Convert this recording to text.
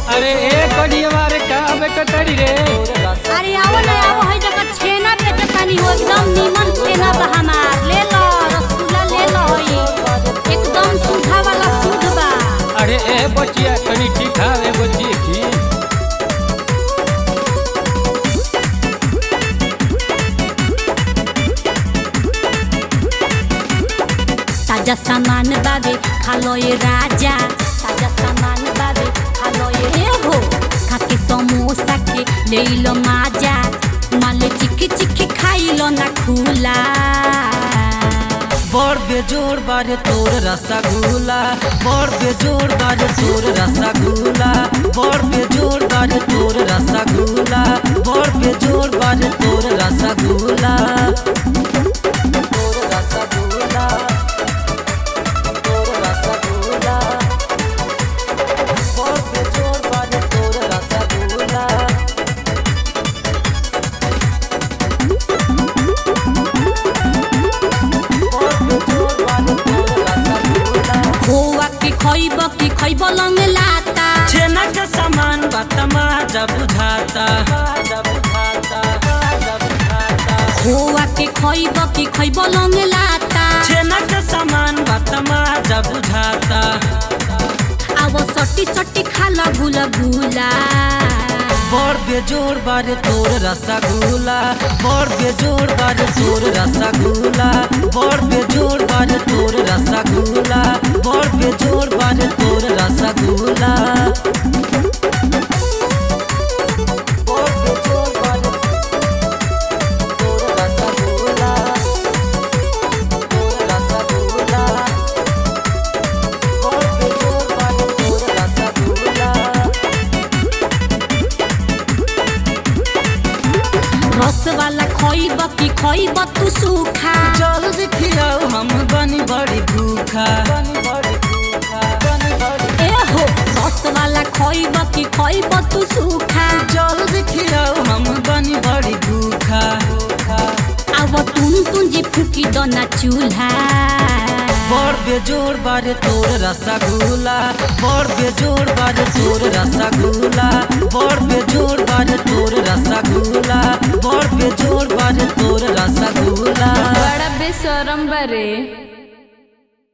अरे ए कडियवा रे का बेकटरी रे अरे आओ ना आओ है जगह छेना बेचे तानी हो एकदम नीमन छेना बा हमार ले लो रसगुल्ला ले लो होई एकदम सुधा वाला शुद्ध बा अरे ए बचिया कनी ठीक हावे बचिए की ताजा सामान बाबे खा लो ये राजा ताजा सामान बाबे खा लो ये ए हो खाके समोसा के ले लो माजा माले चिकी चिकी खाई लो ना खुला बड़ बेजोड़ बारे तोर रसगुल्ला बड़ बेजोड़ बारे तोर रसगुल्ला बड़ बेजोड़ बारे तोर रसगुल्ला बड़ बेजोड़ बारे तोर रसगुल्ला तोर रसगुल्ला तोर रसगुल्ला बड़ बेजोड़ बारे तोर रसगुल्ला बड़ बेजोड़ बारे तोर रसगुल्ला खोआ की खइब की खइब लंग लाता छेना के सामान बतमा जब बुझाता जब बुझाता जब बुझाता खोआ की खइब की खइब लंग लाता छेना के सामान बतमा जब बुझाता अब सटी सटी खा लो गुला गुला बड़ बेजोड़ बारे तोर रसगुल्ला बड़ बेजोड़ बारे तोर रसगुल्ला बड़ बेजोड़ बारे तोर रसगुल्ला बड़ बेजोड़ बारे तोर रसगुल्ला बड़ बेजोड़ बारे तोर रसगुल्ला तोर रसगुल्ला बड़ बेजोड़ बारे तोर रसगुल्ला रस वाला खइब की खइब तू सूखा जल्दी खियाओ हम बनी बड़ी भूखा बनी बड़ी भूखा बनी बड़ी ए हो रस वाला खइब की खइब तू सूखा जल्दी खियाओ हम बनी बड़ी भूखा अब तुम तुंजी फूकी दो ना चूल्हा बड़ बेजोड़ बारे तोर रसगुल्ला बड़ बेजोड़ बारे तोर रसगुल्ला बड़ बेजोड़ बारे तोर रसगुल्ला बड़ बेजोड़ बारे तोर रसगुल्ला बड़ा बेशरम बरे